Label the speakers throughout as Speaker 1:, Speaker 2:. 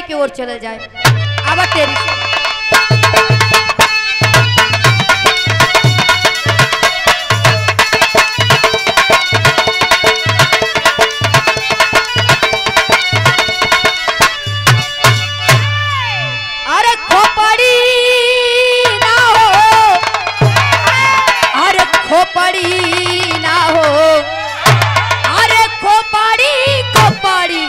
Speaker 1: की ओर चले जाए अब तेरी से। अरे खोपड़ी ना हो अरे खोपड़ी ना हो अरे खोपड़ी खोपड़ी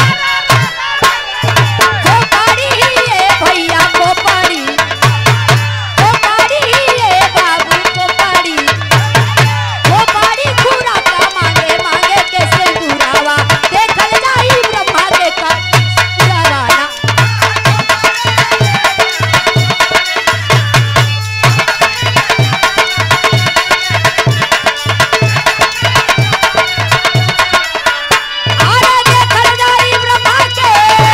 Speaker 1: खोपड़ी ये भैया खोपड़ी खोपड़ी ये बाबू खोपड़ी खोपड़ी खुरा का मांगे मांगे कैसे दुरावा देखल जाई ब्रह्मा के का पुराना अरे देखल जाई ब्रह्मा के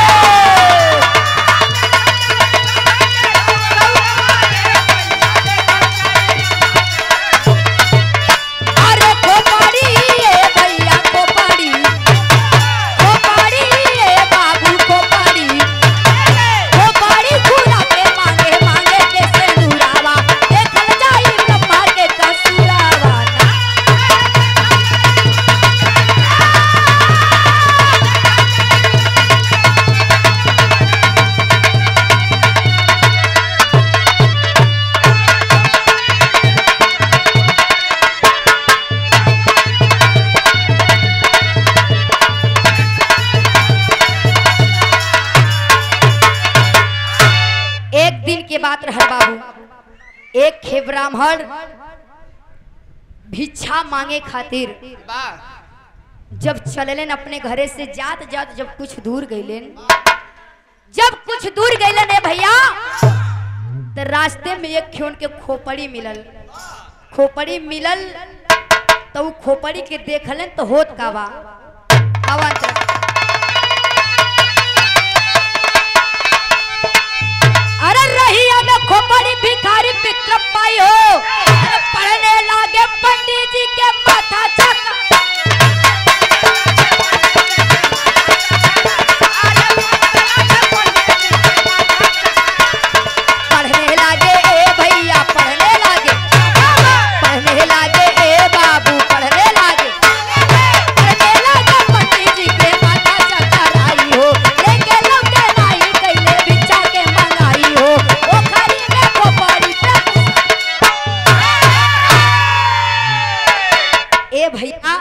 Speaker 1: अरे खोपड़ी ये भैया खोपड़ी खोपड़ी ये बाबू खोपड़ी खोपड़ी खुला के मांगे मांगे के सिंदूरावा देखल जाई ब्रह्मा के कसुरावा एक दिन के बात रह बाबू एक खे ब्राह्मण भिक्षा मांगे खातिर जब चललेन अपने घरे से जात जात जब कुछ दूर गईलेन जब कुछ दूर गईलेन ए भैया तो रास्ते में एक खे उनके खोपड़ी मिलल खोपड़ी मिलल तो उ खोपड़ी के देखलन तो होत का बा आवा अंतरा। अरे रहिया में खोपड़ी भिखारी पित्र पाई हो अरे पढ़ने लागे पंडित जी के माथा चका पढ़ने लागे ए भैया पढ़ने लागे पढ़ने लागे ए बाबू पढ़ने लागे पढ़ने लागे पंडित जी के माथा चकराई हो लेके लौटे नाई कैले बिच्छा के मंगाई हो ओ खरी में खोपड़ी पे ए भैया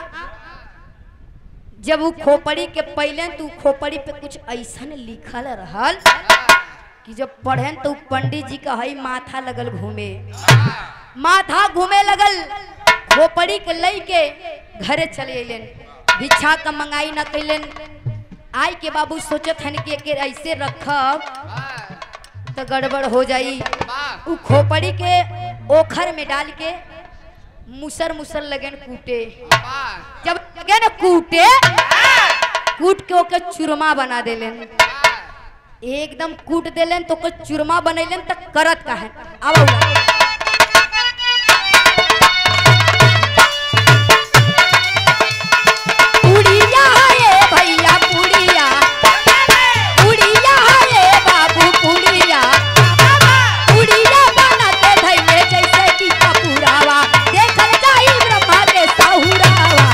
Speaker 1: जब वो खोपड़ी के पहले तू खोपड़ी पे कुछ ऐसा लिखल रहल कि जब पढ़ेन तो उ पंडित जी का हई माथा लगल घूमे माथा घूमे लगल खोपड़ी के लई के घरे चले अलन भिक्षा का मंगाई न कैलन आई के बाबू सोचत हन कि एके ऐसे रखब तो गड़बड़ हो जाई उ खोपड़ी के ओखर में डाल के मुसर मुसर लगन कूटे जब लगे न कूटे कूट के ओके चूरमा बना देलन एकदम कूट देलन तो ओकर चूरमा बनैलन त करत का है आवा पुड़िया है भैया पुड़िया पुड़िया है बाबू पुड़िया पुड़िया बनाते धैले जैसे कि कपूरावा देखल जाई ब्रह्मा के साहुरावा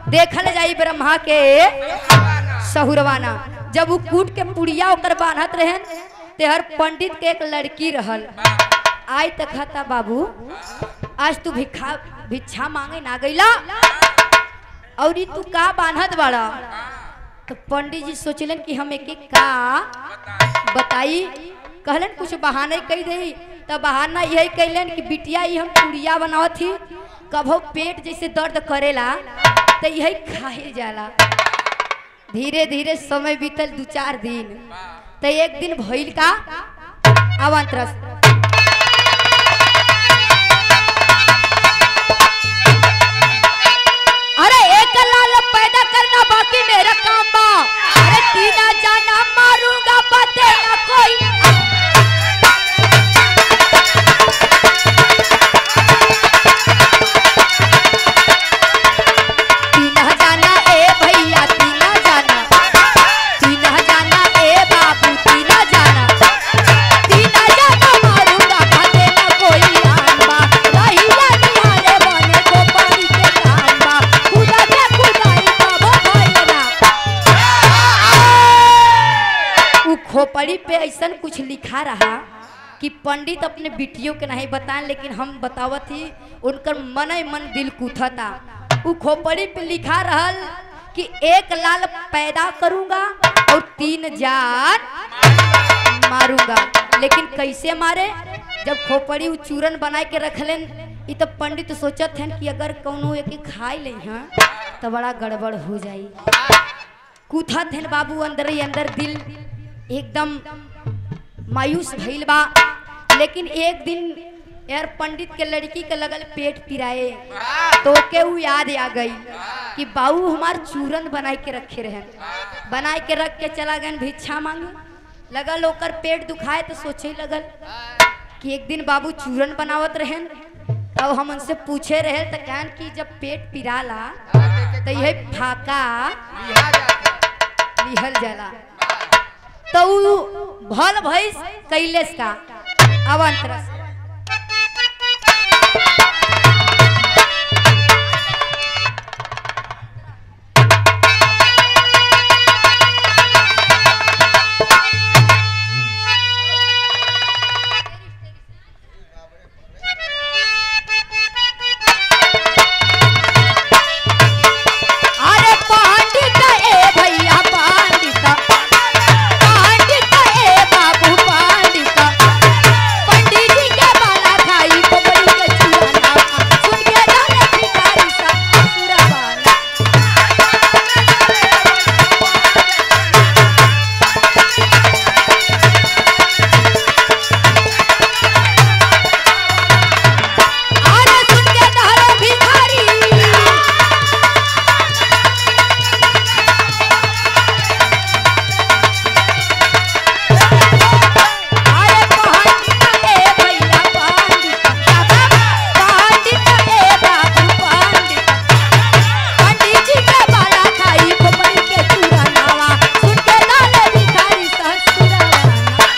Speaker 1: देखल जाई ब्रह्मा के सहुरवाना जब वो कूट के पुड़िया ओकर बांधत रहन तेहर पंडित के एक लड़की रहल आई तक खाता बाबू आज तू भिक्षा भिक्षा मांगे ना गईला और ई तू का बांधत बाड़ा तो पंडित जी सोचलन कि हम एक एक का बताई कहलन कुछ बहाने कह दे तब बहाना यही कैलन कि बिटिया ही हम पुड़िया बनावत थी कभो पेट जैसे दर्द करेला तो यही खाए जाला धीरे धीरे समय बीतल दू चार दिन तो एक दिन भइल का अवंतरस अरे एक लाल पैदा करना बाकी मेरा काम बा अरे तीना जाना मारूंगा पते ना कोई तीना जाना ए भैया तीना जाना तीना जाना ए बाबू तीना जाना तीना जाना मारूंगा पते ना कोई आंबा भैया निहारे बने को पानी के कांबा खुदा के खुदाई बाबा भैया उ खोपड़ी पे ऐसा कुछ लिखा रहा कि पंडित अपने बिटियों के नहीं बताएं लेकिन हम बतावत ही उनकर मन ही मन दिल कुथता उ खोपड़ी पे लिखा रहल कि एक लाल पैदा करूंगा और तीन जान मारूंगा लेकिन कैसे मारे जब खोपड़ी उ चूरन बनाए के रखलेन ई तो पंडित सोचत हन कि अगर कौनो एक खाई ले हाँ तो बड़ा गड़बड़ हो जाई कूथत हन बाबू अंदर ही अंदर दिल एकदम मायूस भइल बा लेकिन एक दिन यार पंडित के लड़की के लगल पेट पिराए तो के उ याद आ गई कि बाबू हमार चूरन बनाए के रखे रहन बनाए के रख के चला गए भिक्षा मांगे लगल ओकर पेट दुखाए तो सोचे लगल कि एक दिन बाबू चूरन बनावत रहन तब हम उनसे पूछे रहे तो कहन कि जब पेट पिराला तो यह फाका लिहल जाला तो उ भल भैस कैलेस का अवंतरस अरे पंडित ए भैया पंडित पंडित ए बाबू पंडित पंडित जी के बाला खाई खोपड़ी के चूरना सुन के जाने भिखारी सा सुरबाला अरे सुन के जाने भिखारी अरे पंडित ए भैया पंडित पंडित ए बाबू पंडित पंडित जी के बाला खाई खोपड़ी के चूरनावा सुन के लाले भिखारी ससुरावा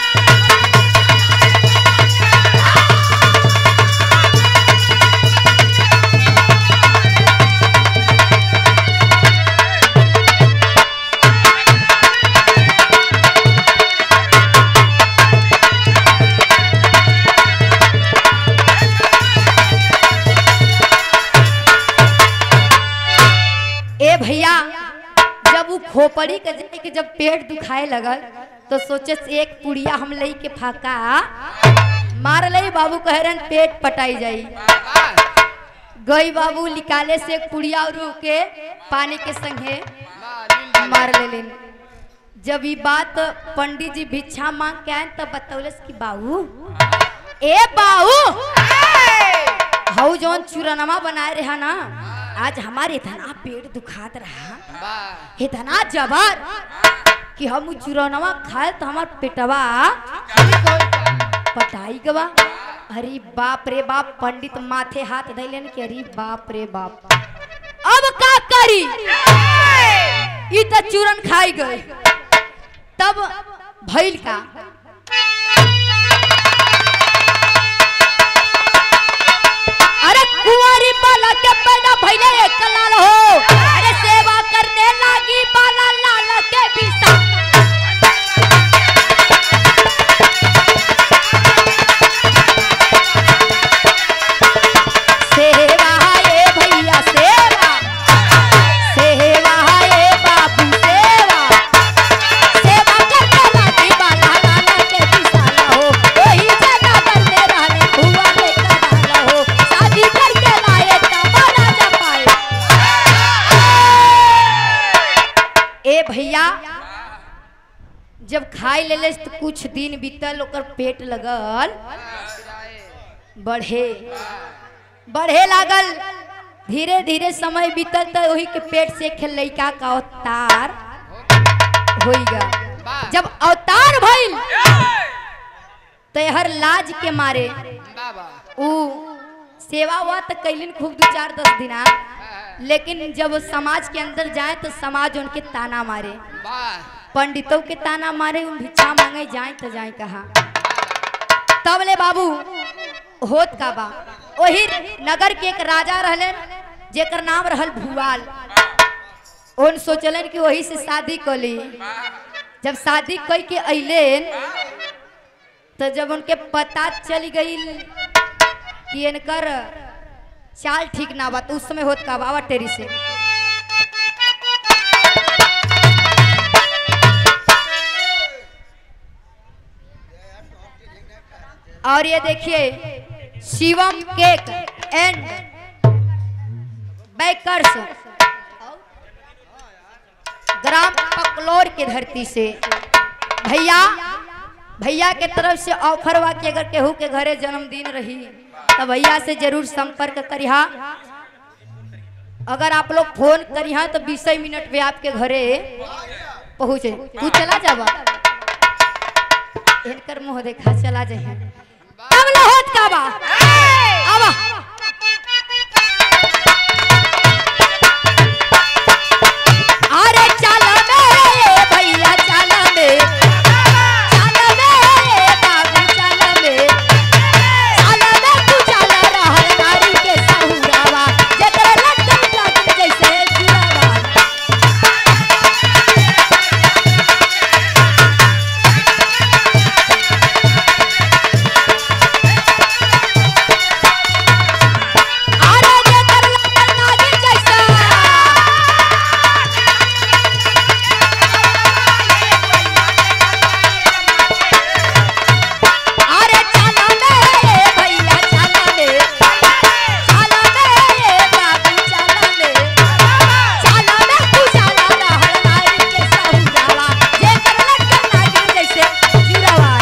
Speaker 1: ए भैया जब वो खोपड़ी के जाए के जब पेट दुखाए लगल तो सोचे से एक पुड़िया हम लई के फाका मार लई बाबू कह रहे पेट पटाई जाई गई बाबू निकाले से एक पुड़िया और के पानी के संगे मार ले जब ये बात पंडित जी भिक्षा मांग के आए तब बतौलस कि बाबू ए बाबू हऊ जौन चूरनमा बनाए रहा ना आज हमारे इतना पेट दुखात रहा इतना जबर कि हम उ चूरनमा खाए तो हमार पेटवा पटाई गवा अरे बाप रे बाप पंडित माथे हाथ धैलन कि अरे बाप रे बाप अब का करी ई त चूरन खाई गई तब भइल का अरे कुंवारी बालक के पैदा भइले एक लाल हो अरे से करने लगी बाला लाल के बिसा सेवा ए भैया सेवा सेवा ए बाबू सेवा सेवा करने लगी बाला लाल के बिसाला हो वही जगह करने रहने हुआ लेकर डाला हो शादी करके लाए तब राजा पाए ए भैया जब खाई ले तो कुछ दिन बीतल ओकर पेट लगल बढ़े बढ़े लागल धीरे धीरे समय बीतल तो वही के पेट से एक लड़का का अवतार होइगा जब अवतार भइल तो हर लाज के मारे ऊ सेवा हुआ तो कैलिन खूब दो चार दस दिना लेकिन जब समाज के अंदर जाए तो समाज उनके ताना मारे पंडितों के ताना मारे उन भिक्षा मांगे जाए तो जाए कहा तब ले बाबू होत का बा वही नगर के एक राजा रहलन जेकर नाम रहल भुआल उन सोचलन कि वही से शादी कली जब शादी कई के अइलेन तो जब उनके पता चल गई कि इनकर चाल ठीक ना बा तो उस समय होत का बाबा टेरी से और ये देखिए शिवम केक एंड बेकर्स ग्राम पकलोर के धरती से भैया भैया के तरफ से ऑफर बा कि अगर केहू के घरे जन्मदिन रही तो भैया से जरूर संपर्क करिहा अगर आप लोग फोन करिहा तो बीस मिनट में आपके घरे पहुँचे तू चला जाबा इनकर मुंह देखा चला जाए तब न होत का बा आवा अरे चल मेरे भैया चल मे चल मेरे बाबू चल मे चल मे तू चल रहल नारी के सहुरावा जेकरे लटकन लटकन जैसे जुड़ावा अरे जेकर लटकन नागिन जैसा अरे चला मेरे भैया चला मे चला मेरे बाबू चला मे चला मे तू चला रहल नारी के सहुरावा जेकर लटकन नागिन जैसे जुड़ावा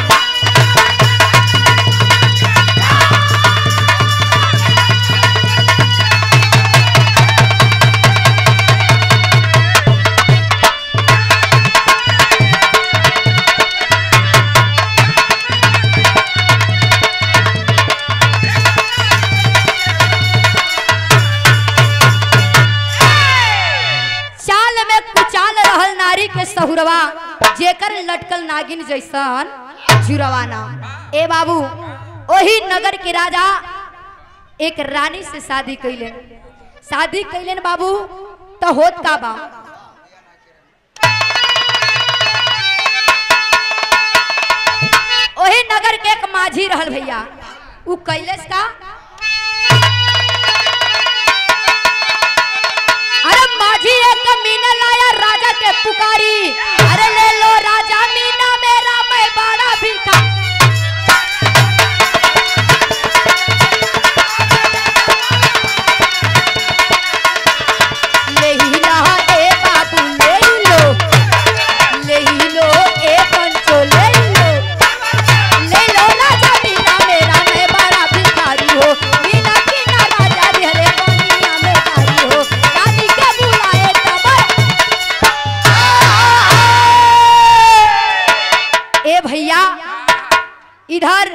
Speaker 1: चाल में कुचाल रहल नारी के सहुरवा जेकर लटकल नागिन जैसन जुरवाना ए बाबू ओही नगर के राजा एक रानी से शादी कैलन शादी कैलन बाबू तो होत का बा ओही नगर के एक माझी रहल भैया उ कैलेस का अरे माझी एक मीना लाया राजा के पुकारी अरे ले लो राजा मीना मेरा मैं बड़ा भिखा ले ही ला ए बाबू ले ही लो ले ही लो ए पंचो ले ही लो ले लो राजा मीना मेरा मैं बड़ा भिखारी हो मीना की ना राजा रे हरे पानिया में कारी हो रानी के बुलाए तब ए भैया इधर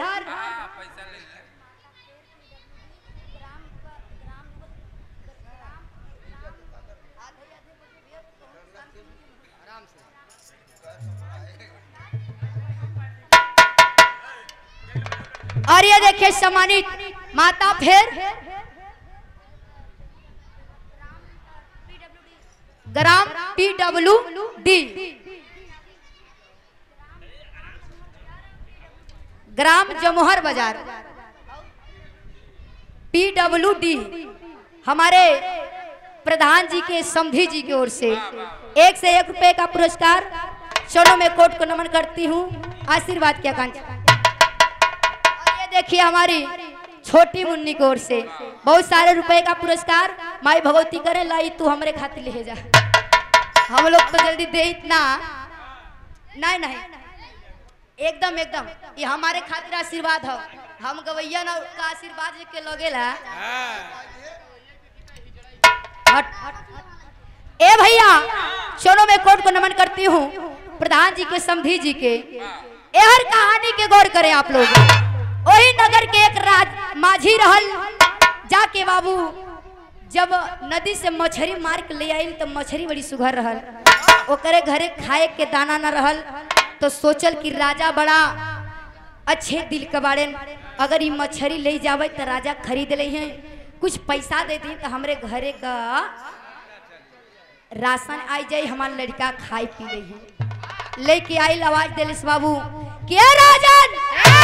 Speaker 1: और ये देखिए सम्मानित माता फिर ग्राम डब्ल्यू डी ग्राम जमोहर बाजार पी डब्ल्यू डी हमारे प्रधान जी के समधी जी की ओर से एक से एक रुपए का पुरस्कार चलो मैं कोर्ट को नमन करती हूँ आशीर्वाद की आकांक्षा और ये देखिए हमारी छोटी मुन्नी की ओर से बहुत सारे रुपए का पुरस्कार माई भगवती करे लाई तू हमारे खातिर ले जा हम लोग तो जल्दी दे इतना नहीं नहीं एकदम एकदम ये हमारे खातिर आशीर्वाद है हम गवैया ना का आशीर्वाद के लगेला हट ए भैया चलो मैं कोर्ट को नमन करती हूँ प्रधान जी के समधी जी के ए हर कहानी के गौर करें आप लोग वही नगर के एक राज माझी रहल जाके बाबू जब नदी से मछली मार के ले आई तो मछली बड़ी सुघर रहल ओकरे घरे खाए के दाना न रहल तो सोचल कि राजा बड़ा अच्छे दिल के बारे अगर ये मछली ले जावे तो राजा खरीद ले हैं कुछ पैसा दे दी तो हमरे घरे का राशन आई जाई हमार लड़का खाई पी ले हैं लेके आई आवाज दिलिस बाबू क्या राजन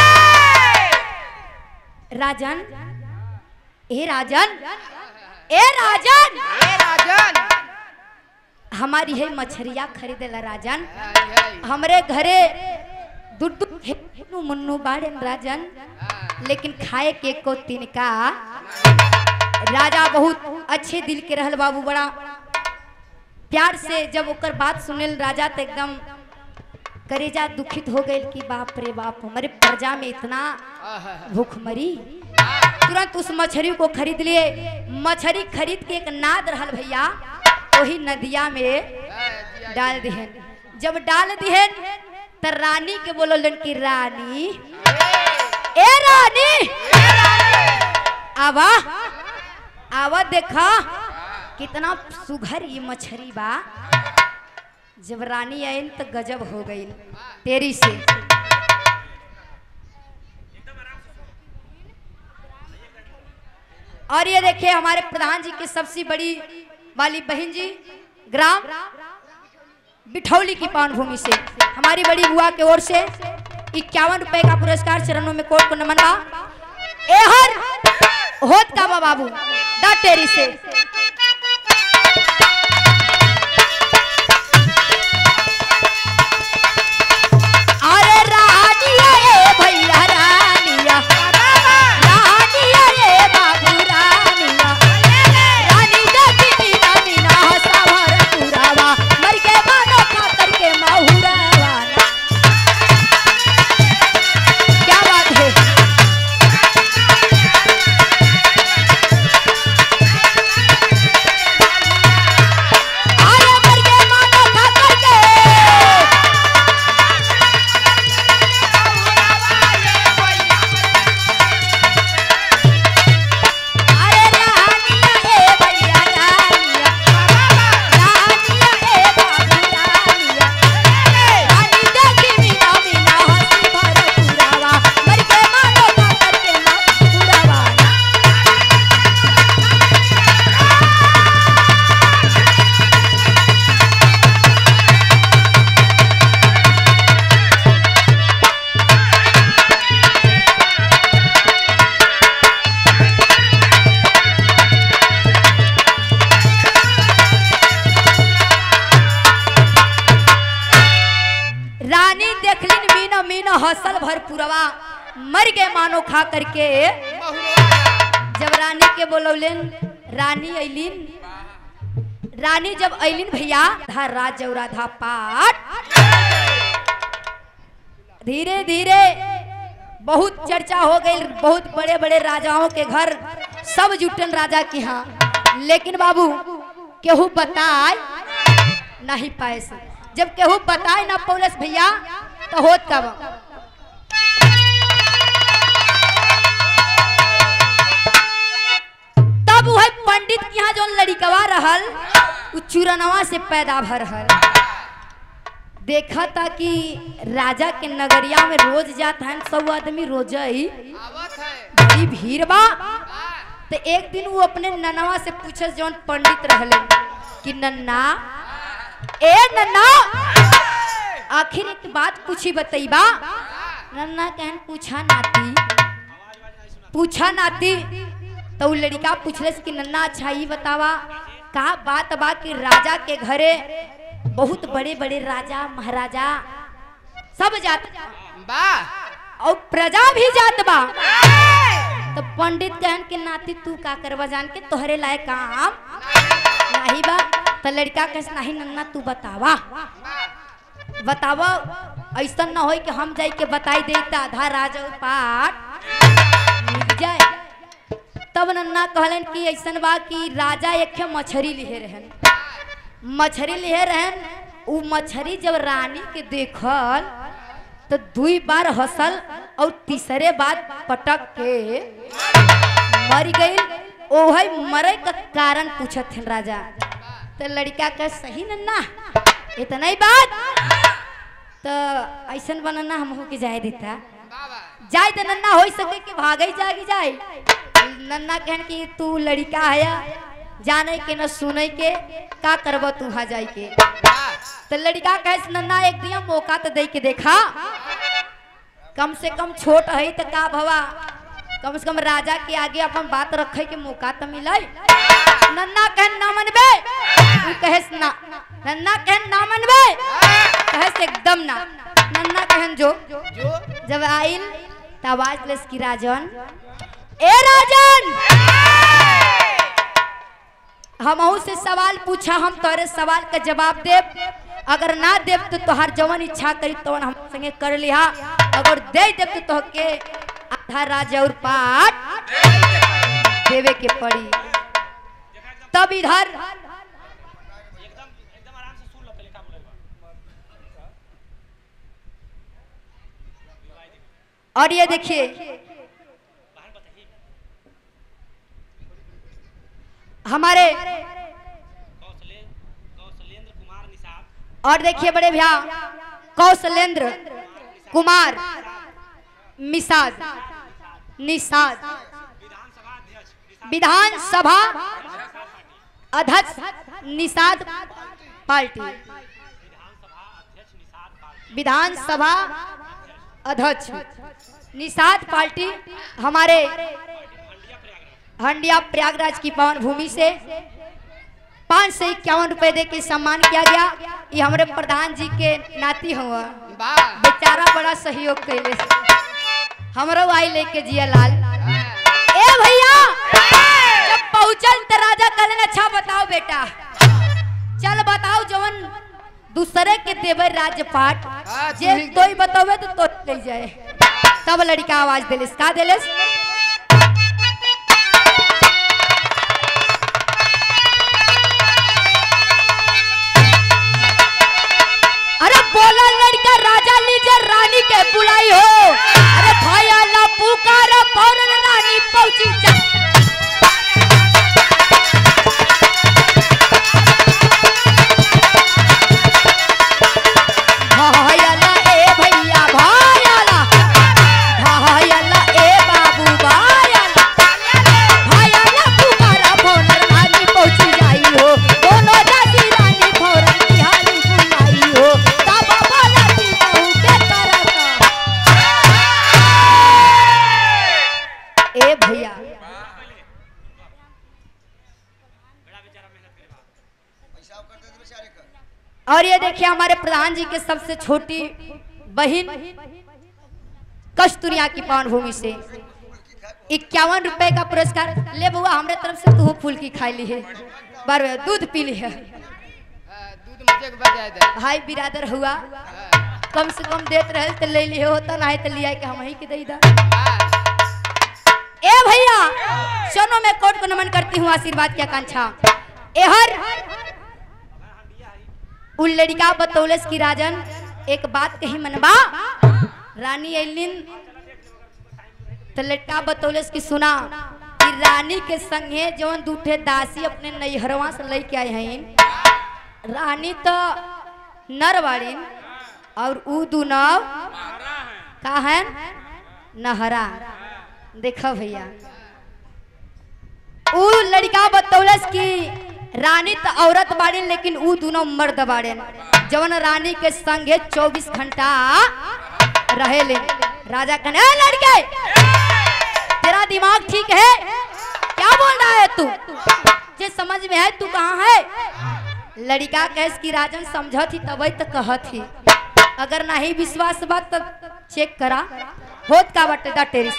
Speaker 1: राजन ए राजन ए राजन
Speaker 2: ए राजन
Speaker 1: हमारी है मछरिया खरीदेला राजन हमरे घरे दुड्डू हेनु मुन्नू बाड़े राजन लेकिन खाए के को तिनका राजा बहुत अच्छे दिल के रहल बाबू बड़ा प्यार से जब ओकर बात सुनेल राजा तो एकदम करेजा दुखित हो गए कि बाप रे बाप हमारे प्रजा में इतना भूखमरी तुरंत उस मछली को खरीद लिए मछली खरीद के एक नाद रहल भैया वही नदिया में डाल दिहन जब डाल दिहन त रानी के बोलन कि रानी ए रानी आवा आवा देखा कितना सुघर ये मछली बा जब रानी आइन तो गजब हो गई तेरी से और ये देखिए हमारे प्रधान जी की सबसे बड़ी वाली बहन जी ग्राम बिठौली की पावन भूमि से हमारी बड़ी बुआ की ओर से इक्यावन रुपए का पुरस्कार चरणों में कोर्ट को नमन बा एहर होत का बा बाबू दा टेरी से अरे रानिया ए भैया रानिया रानिया ए बाबू रानिया रानी देखी मीना मीना हसावर पुरावा मर के मानो खातर के माहुरावा क्या बात है अरे मर के मानो खातर के अरे रानिया ए भैया रानिया रानिया ए बाबू रानिया रानी देखी मीना मीना हंसी भर पुरावा मर के मानो खातर के माहुरावा रानी देखलिन मीना मीना हसल भर पुरवा मर गए मानो खा करके जब रानी के बोलौलेन रानी अलिन रानी जब अलिन भैया धा राज राधा पाठ धीरे धीरे बहुत चर्चा हो गई बहुत बड़े बड़े राजाओं के घर सब जुटन राजा के यहाँ लेकिन बाबू केहू बताए नहीं पाए से जब केहू बताए ना पौलस भैया तो होत का बा तब वह पंडित के यहाँ जो लड़िकवा रहल उ चूरनवा से पैदा भर हल देखा था कि राजा के नगरिया में रोज जात है सब आदमी रोज ही
Speaker 2: आवत है
Speaker 1: बड़ी भीड़ बा तो एक दिन वो अपने ननवा से पूछस जौन पंडित रहले कि नन्ना ए नन्ना आखिर एक बात पूछी बतईबा नन्ना कहन पूछा नाती पूछा नाती तो उ लड़का पूछलस कि नन्ना अच्छा ही बतावा का बात बा कि राजा के घरे बहुत बड़े बड़े राजा महाराजा सब जात
Speaker 2: वाह
Speaker 1: और प्रजा भी जात बा तो पंडित कहन के नाती तू का करवा जान के तोहरे लायक काम नहीं बा तो लड़का कह नहीं नन्ना तू बतावा बतावा ऐसा न हो कि हम जाई के बताई दे त आधा राजा पाठ मिल जाए तब नन्ना कहलन कि ऐसन बा कि राजा एक ठे मछरी लिहे रहन मछरी लिहे रहन उ मछरी जब रानी के देखल तो दुई बार हंसल और तीसरे बार पटक के मर गई ओहे मरे का कारण पूछत हन राजा तो लड़का का सही नन्ना इतना ही बात तो ऐसन बनना हमहू के जाए देता जाए तो नन्ना हो सके कि भागे जागी जाए नन्ना कहन कि तू लड़का है जाने के न सुने के का करब तू वहाँ जाए के तो लड़का कहे नन्ना एक दिया मौका तो दे के देखा कम से कम छोट है तो का भवा कम से कम राजा के आगे अपन बात रखे के मौका तो मिले नन्ना कहन ना मनबे तू कहेस ना नन्ना कहन ना मनबे कहेस एकदम ना नन्ना कहन जो
Speaker 2: जो
Speaker 1: जब आइल त आवाज लेस की राजन ए राजन हमहू से सवाल पूछा हम तोरे सवाल का जवाब देब अगर ना देब तो तोहार जवन इच्छा करी तवन हम संगे कर लिहा अगर दे देब तो तोहके आधा राज और पाठ देवे के पड़ी तब इधर और ये देखिए हमारे और देखिए बड़े भैया कौशलेंद्र कुमार मिसाद निषाद विधानसभा अध्यक्ष निषाद पार्टी विधानसभा अध्यक्ष निषाद पार्टी हमारे हंडिया प्रयागराज की पावन भूमि से पाँच सौ इक्यावन रुपए दे के सम्मान किया गया ये हमारे प्रधान जी के नाती हुआ
Speaker 2: वाह
Speaker 1: बेचारा बड़ा सहयोग कैले हमरो आई लेके जिया लाल ए भैया जब पहुंचल त राजा कहलन अच्छा बताओ बेटा चल बताओ जवन दूसरे के देवे राजपाट
Speaker 2: हाँ, तू
Speaker 1: जे
Speaker 2: ही-
Speaker 1: तोई बतावे तो तो ले जाए तब लड़का आवाज देलिस का देलिस अरे बोला लड़का राजा लीजे रानी के बुलाई हो अरे भैया ला पुकार फौरन रानी पहुंची जा भैया ला ए भैया भैया ला भैया ला ए बाबू भैया ला भैया ला पुकार फौरन रानी पहुंची जाई हो दोनों दादी रानी फौरन बिहारी बुलाई हो तब बोला ती बहू के तरह ए भैया और ये देखिए हमारे प्रधान जी के सबसे छोटी बहन कस्तूरिया की पावन भूमि से इक्यावन रुपए का पुरस्कार ले बुआ हमरे तरफ से तू फूल की खाई ली है बार दूध पी ली है
Speaker 2: हाँ, दूध मुझे के बजाय दे
Speaker 1: भाई बिरादर हुआ
Speaker 2: हाँ,
Speaker 1: कम से कम देत रहे तो ले लिए होता ना तो लिया के हम ही के दे दा
Speaker 2: वाह
Speaker 1: ए भैया चलो मैं कोर्ट को नमन करती हूँ आशीर्वाद की आकांक्षा एहर उन लड़का बतौलस की राजन एक बात कही मनबा रानी एलिन तो लड़का बतौलस की सुना कि रानी के संगे जवन दूठे दासी अपने नैहरवा से लेके आए हैं रानी तो नर बाड़ीन और ऊ दुनव का है नहरा देखो भैया ऊ लड़का बतौलस की रानी तो औरत बाड़े लेकिन ऊ दोनों मर्द बाड़े जवन रानी के संगे 24 घंटा रहे ले राजा कहने "ए लड़के तेरा दिमाग ठीक है क्या बोल रहा है तू जे समझ में है तू कहाँ है लड़का कैस की राजन समझ थी तब तो कहत थी अगर नहीं विश्वास बात तब चेक करा होत का बटे दा टेरिस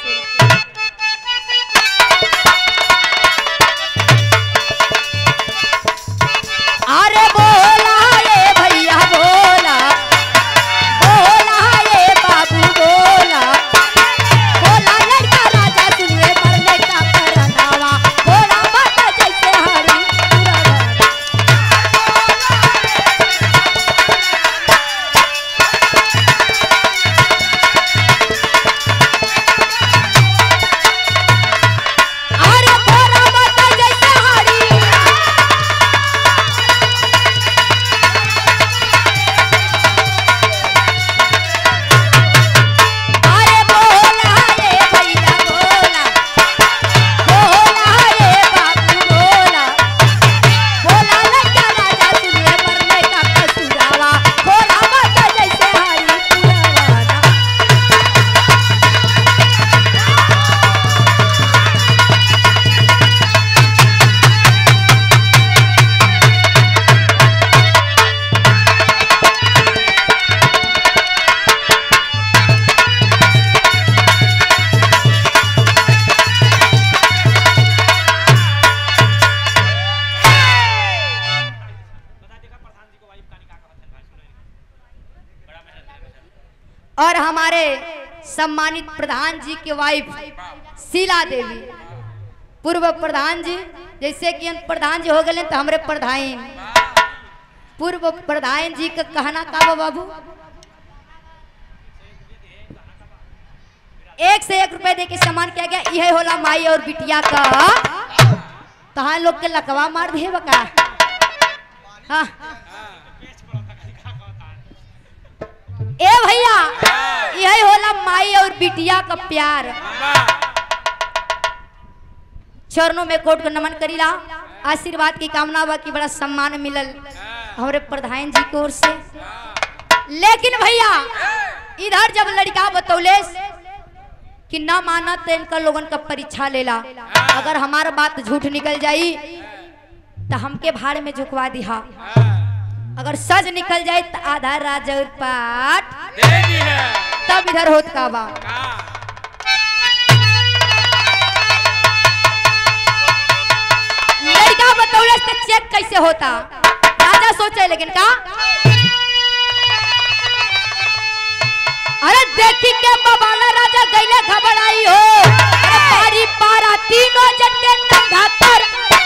Speaker 1: अरे बोला ये भैया बोला बोला ये बाबू बोला बोला लड़का राजा सुनिए मरने का करनावा बोला माता जैसे हरी पुरवा। अरे बोला माता जैसे हरी अरे बोला ये भैया बोला बोला ये बाबू बोला बोला लड़का राजा सुनिए मरने का कसूरावा बोला माता जैसे हरी पुरवाना और हमारे सम्मानित प्रधान जी के वाइफ शीला देवी पूर्व प्रधान जी जैसे कि हम प्रधान जी हो गए तो हमारे प्रधान पूर्व प्रधान जी का कहना का बा बाबू एक से एक रुपए दे के सम्मान किया गया यह होला माई और बिटिया का तहा लोग के लकवा मार दिए बका हाँ ए भैया यही होला माई और बिटिया का प्यार चरणों में कोट को नमन करीला आशीर्वाद की कामना बा कि बड़ा सम्मान मिलल हमारे प्रधान जी की ओर से लेकिन भैया इधर जब लड़का बतौले कि ना माना तो इनका लोगन का परीक्षा लेला अगर हमारा बात झूठ निकल जाई तो हमके भाड़ में झुकवा दिहा अगर सच निकल जाए तो आधा राजा और पाठ तब इधर होत का बा लड़का बतौले से चेक कैसे होता राजा सोचे लेकिन का अरे देखी के बबाला राजा गईले घबराई हो अरे पारी पारा तीनों जन के नंगा पर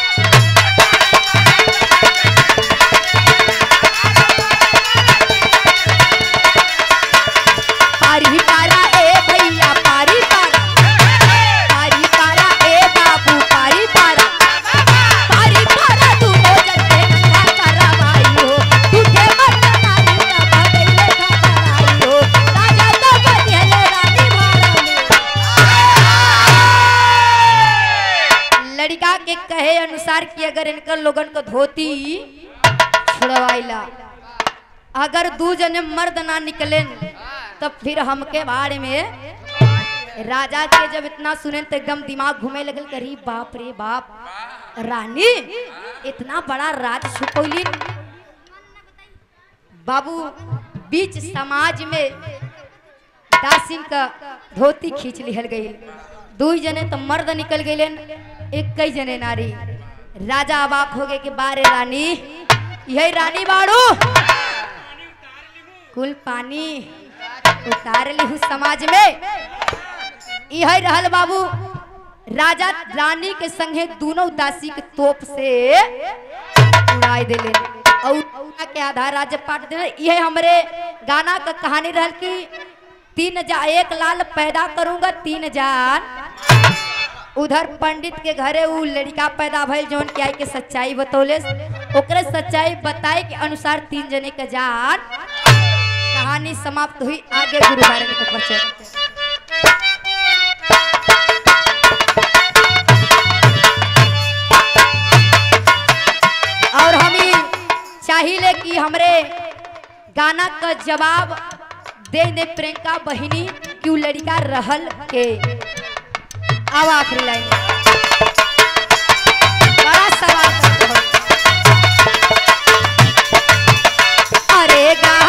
Speaker 1: पारी पारा ए भैया पारी पारा पारी पारा ए बाबू पारी पारा पारी पारा तू हो जते नंगा करवाई हो तुझे मत नारी का भगैले घबराई हो राजा तो बनिए रानी महारानी लड़का के कहे अनुसार कि अगर इनकर लोगन को धोती छुड़वाइला अगर दू जने मर्द ना निकले तब फिर हमके बारे में राजा के जब इतना सुने तो एकदम दिमाग घूमे लगल करी बाप रे बाप रानी इतना बड़ा राज छुपौली बाबू बीच समाज में दासिन का धोती खींच लिहल गई दू जने तो मर्द निकल गए एक कई जने नारी राजा अबाक हो गए कि बारे रानी यही रानी बाड़ू कुल पानी उतार ली समाज में यही रहल बाबू राजा रानी के संगे दोनों दासी के तोप से उड़ाई दिले और उड़ा के आधार राज्य पाट दिले यह हमरे गाना का कहानी रहल कि तीन जा एक लाल पैदा करूंगा तीन जान उधर पंडित के घरे उ लड़का पैदा भइल जौन की आई के सच्चाई बतौले ओकरे सच्चाई बताए के अनुसार तीन जने के जान कहानी समाप्त हुई आगे गुरु बारे के प्रचर चाहिले कि हमरे गाना का जवाब दे दे प्रियंका बहिनी कि उ लड़का रहल के अब आखिरी लाइन बड़ा सवाल करते हो। अरे गा